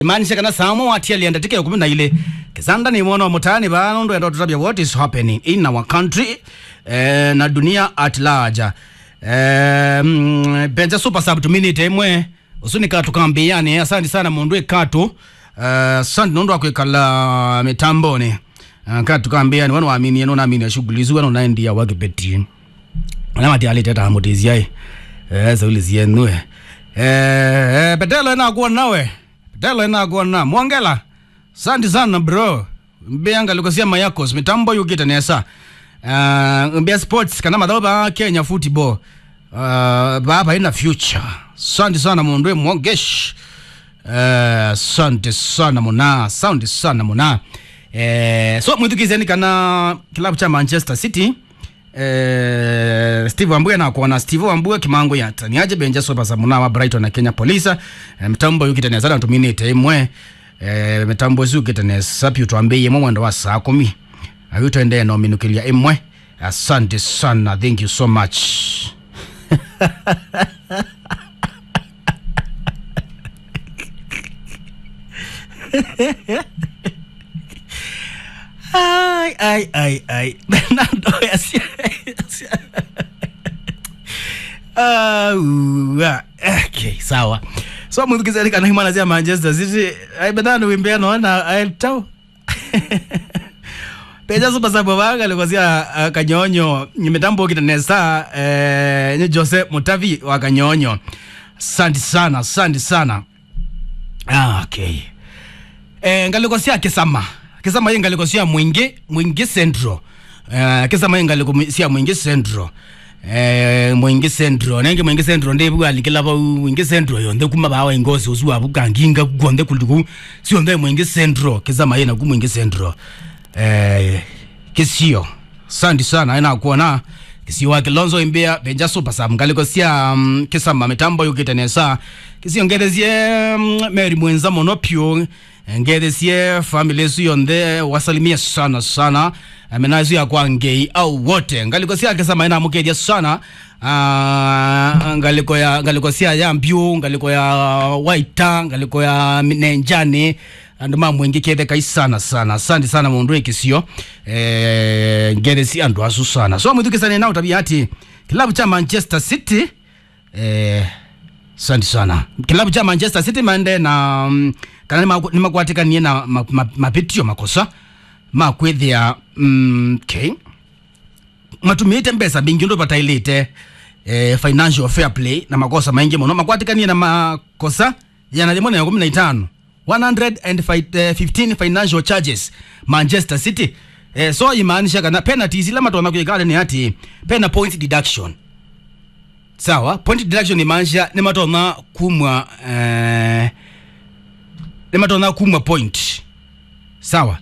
imanisha kana samo watia lienda tike kumi na ile kisanda ni mwana wa mutani bano ndo endo tutabia what is happening in our country eh, na dunia at large eh, mm, benja super sub to minute imwe usunika tukambiyani asante sana mundu ekatu uh, asante nundu akwikala mitamboni uh, katu tukambiyani wanu waamini eno naamini ashughuli wanu naendia wakipeti namati aliteta amutizia eh zauli zienue eh petelo inakuwa nawe petelo inakuwa na mwongela asante sana bro mbianga likosia mayakos mitambo yukita nesa uh, mbia sports kana madhao ba Kenya football uh, baba ina future asante sana mundu mwogesh asante uh, sana muna asante sana muna eh, so mwithukizeni kana kilabu cha manchester city eh, steve wambue nakuona steve wambue kimango yataniaje benja sopa za muna wa brighton na kenya polisa eh, mitambo yukitania sana tuminite imwe eh, mitambo ziukitania sapi utwambie imwe mwendo wa saa kumi ayutendee nominukilia imwe asante sana thank you so much ay ay ay ay Bernardo yasia Ah, okay, sawa so mwithukizani kana himana cia manchester city ai Bernardo wimbea noona aetau peja supasabo vagalikosia uh, kanyonyo mitambo kitanesa eh, ni jose mutavi wa kanyonyo asante sana asante sana ah, okay eh, ngalikosia kisama kisama hii ngalikosia mwingi mwingi central eh, kisama hii ngalikosia mwingi central eh, mwingi central nenge mwingi central ndi bwalikila ba mwingi central yonde kuma bawa ingozi uzuwa bukanginga kugonde kuliku sionde mwingi central kisama hii na ku mwingi central eh, kisio asante sana ina kuona kisio wa kilonzo imbia benja super sam ngaliko sia um, kisama mitambo yukitenesa kisio ngethesie um, meri mwenza mono pyo ngethesie family yesu yonthe wasalimia sana sana amenazu ya kwa ngei au wote ngaliko sia kisama ina mukedia sana uh, ngaliko ya ngaliko sia ya mbyu ngaliko ya waita ngaliko ya nenjani andu mamwengi kethe sana sana asante sana mundu ikisio eh, ngeresi andu asu sana so mwithukisane nao tabia ati kilabu cha manchester city eh, asante sana kilabu cha manchester city mande na mm, kana nima- nimakwatikanie na ma- ma- mapitio makosa makwithia mm, okay matumite mbesa bingi ndo patailite eh, financial fair play na makosa maingi muno makwatikanie na makosa yana limwe na kumi na itano 115 financial charges manchester city eh, so imaanisha kana penalties ile matona kuikale ni ati pena point deduction sawa point deduction imaanisha ni matona kumwa eh, ni matona kumwa point sawa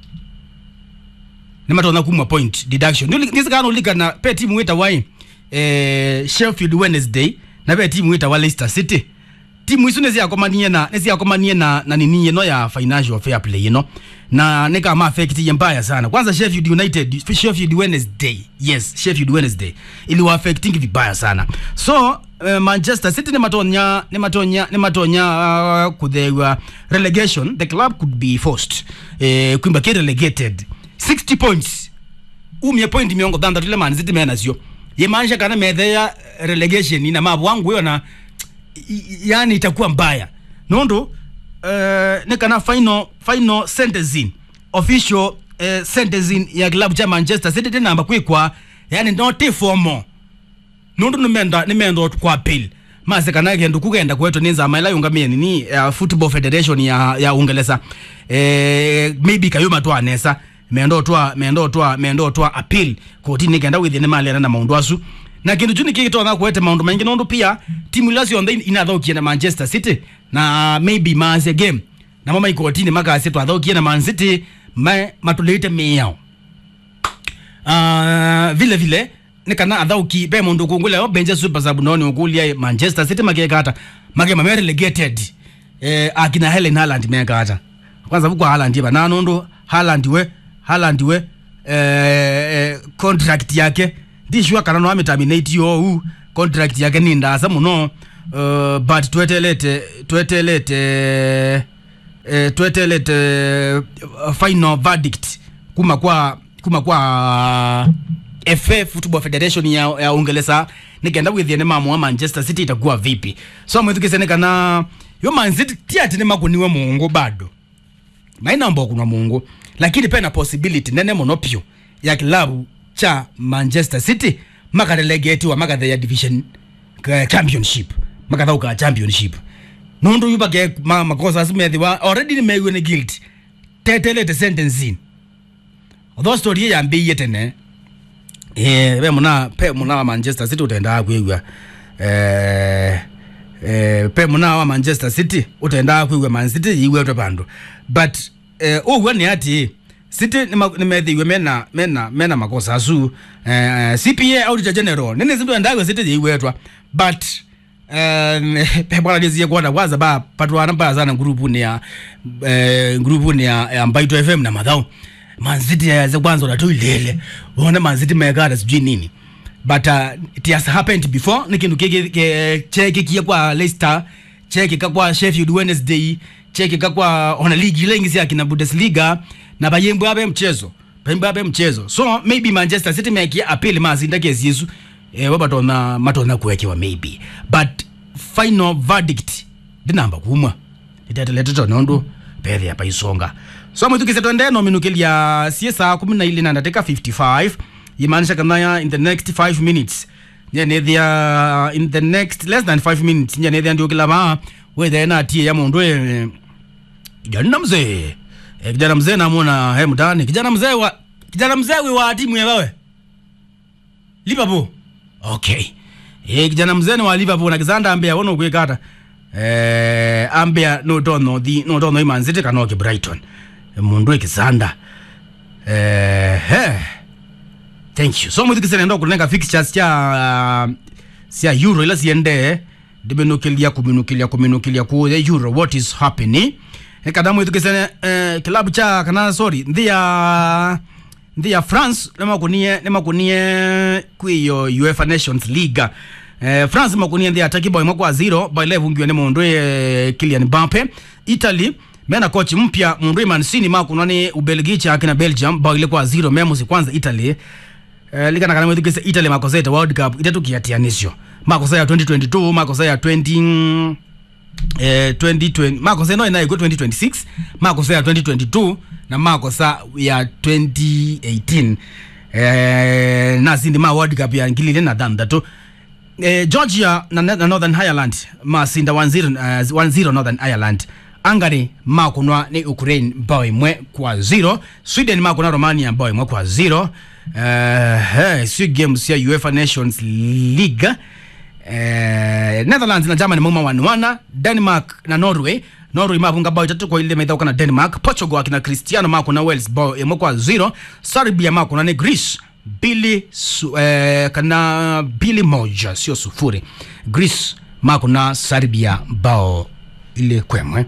nimatona kumwa point deduction nisikana ulikana pe timu wita wai eh, sheffield wednesday na pe timu wita wa leicester city timu isu niciakomanie na niciakomanie na na nini ino ya financial fair play ino na nikama affect ye mbaya sana kwanza sheffield united sheffield wednesday yes sheffield wednesday iliwa affecting vibaya sana so uh, manchester city nimatonya nimatonya nimatonya uh, kuthewa relegation the club could be forced eh, kwimba ke relegated 60 points umye point miongo thanthatu ile man city menacio yimaanisha kana metheya relegation ina mabu wangu hiyo na i- i- yani itakuwa mbaya nundu uh, ni kana final final sentencing official uh, sentencing ya kilabu cha manchester city tinamba kwikwa yani noti fomo nundu nimenda nimenda kwa appeal mase kana kendu kugenda kwetu ninza maila yungamie nini uh, football federation ya ya ungelesa eh maybe kayuma twa nesa mendo twa mendo twa mendo twa appeal koti nikenda within mali na maundu asu na kindu chuni kigitona kwete maundu maingi nundu pia timu ilasio nthe inathokie na manchester city na maybe maase game na mama ikotini makasi twathokie na man city ma matulite miao uh, vile vile ni kana athauki be mundu kungule o benje super sub noni ukulia manchester city makekata make mame relegated eh, akina helen haaland mekata kwanza vukwa haaland iva na nundu haaland we haaland we eh, eh, contract yake ndishua kana no amitaminate yo contract yake ni ndasa muno uh, but twetelete twetelete eh, twetelete uh, final verdict kuma kwa kuma kwa FA Football Federation ya, ya Uingereza nikenda withie ni mamu wa Manchester City itakuwa vipi so mwithukisene kana yo Man City tiati ni makuniwe muungu bado maina ambao kuna muungu lakini pena possibility nene muno pyo ya kilabu cha Manchester City makarelegetiwa makathe ya division ka- championship makathauka championship nundu yubake ma, makosa asimethiwa already nimeiwe ni guilt tetelete sentencing although story ya yambiie tene eh pe muna pe muna wa Manchester City utenda kwigwa eh eh pe muna wa Manchester City utenda kwigwa Man City iwe to bandu but eh uwe ni ati City nimethiwe mena mena mena makosa asu eh CPA auditor general nini zindu ndagwe City iwetwa but um, bwana lizie kuona kwanza ba patwana mbaya sana grupu ni ya eh, grupu ni ya, ya Mbaito FM na madhao manziti yaze kwanza unatoilele uone manziti mekata sijui nini but uh, it has happened before ni kindu kiki ke- cheki kia kwa Leicester cheki kakwa Sheffield Wednesday cheki kakwa ona ligi ile ingisi akina Bundesliga na bayembo abe mchezo bayembo abe mchezo so maybe Manchester City mekia appeal mazinda kesi yesu eh wabatona matona kuwekewa maybe but final verdict ndinamba kumwa iteteletoto nondo pele apa isonga so mwithukise twende nominukilia sie saa kumi na ili na ndateka 55 imaanisha kanaya in the next 5 minutes nyanethia in the next less than 5 minutes nyanethia ndiukila maa wethena atie ya mundu eh, kijana mzee eh, kijana mzee namwona he mtani kijana mzee wa kijana mzee wi wa timu ya wewe Liverpool okay eh kijana mzee ni wa Liverpool na kizanda ambia wona kwikata eh ambia no tono di no tono iman city kanoke Brighton Eh, mundu ekizanda eh he thank you so muthikisene ndo kunenga fixtures cha uh, cia euro ila ciende ndimenukilia kuminukilia kuminukilia kuya euro what is happening ekada mwithikisene eh, kilabu cha kana sorry nthi ya nthi ya france nimakunie nimakunie kwiyo uefa nations league eh, france makunie nthi ya taki boy mwaka wa zero by level ngiwa ni mundu eh, Kylian Mbappe Italy mena coach mpya mundu mansini makunwa ni ubelgichi akina belgium bao ile kwa zero memusi kwanza italy Eh, likana kana mwithikise italy makosa ya world cup itatu kiatianisho makosa ya 2022 makosa ya 20 eh, 2020 makosa no inayo 2026 makosa ya 2022 na makosa ya 2018 eh, na zindi ma world cup ya ngilile na thandatu eh, georgia na, na northern ireland masinda 1-0 uh, 1-0 northern ireland angari makunwa ni ukraine bao imwe kwa 0 sweden makunwa romania bao imwe kwa 0 uh, hey, si games ya uefa nations league eh, netherlands na germany mauma wanwana denmark na norway norway mavunga bao itatu kwa ile maithauka na denmark portugal akina cristiano mako na wales bao imwe kwa 0 serbia mako na ni greece bili su, eh, kana bili moja sio sufuri greece mako na serbia bao ile kwemwe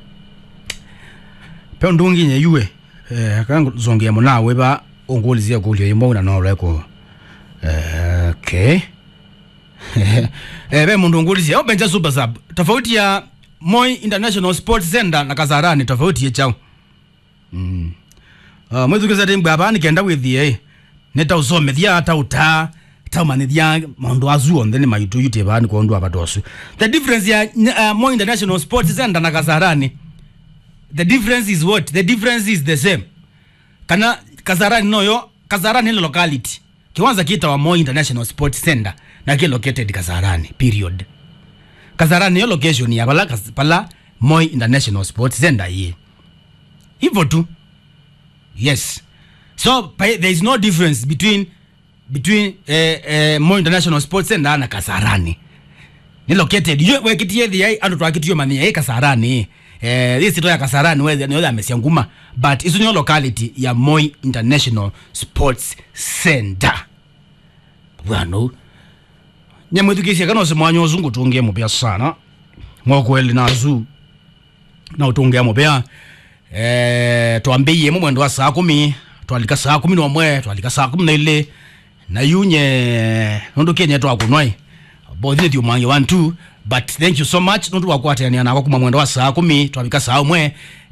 pe ndungi nye yue eh, kangu zongia munawe ba ungulizia kulio yimo na noleko eh, okay eh, be mundu ungulizia au benja super sub tofauti ya Moi International Sports Center na Kasarani tofauti ya chao mm. uh, mwezi kisa timbu hapa nikenda withie neta usomethia hata uta taumanithia maundu azu onthe ni maitu yute bani kwa ndu abatosu the difference ya uh, Moi International Sports Center na Kasarani the difference is what the difference is the same kana Kasarani noyo Kasarani ile locality kiwanza kita wa Moi International Sports Center na ki located Kasarani period Kasarani yo location ya pala pala Moi International Sports Center hii hivyo tu yes so pa- there is no difference between between eh, eh, Moi International Sports Center na Kasarani ni located yo wekitie thia andu twakitio mania i Kasarani eh this to ya Kasarani we ni amesia nguma but isu ni locality ya Moi International Sports Center bwana nyamwithikisia kana usimwanya uzungu tungie mupya sana ngokweli nazu na utungea mupya eh twambiie mu mwendo wa saa kumi twalika saa kumi nomwe twalika saa kumi na ile na yunye nundu kenya twakunwai bothire thiumange one two but thank you so much nundu wakwatania nakwa kuma mwendo wa saa kumi twabika saa umwe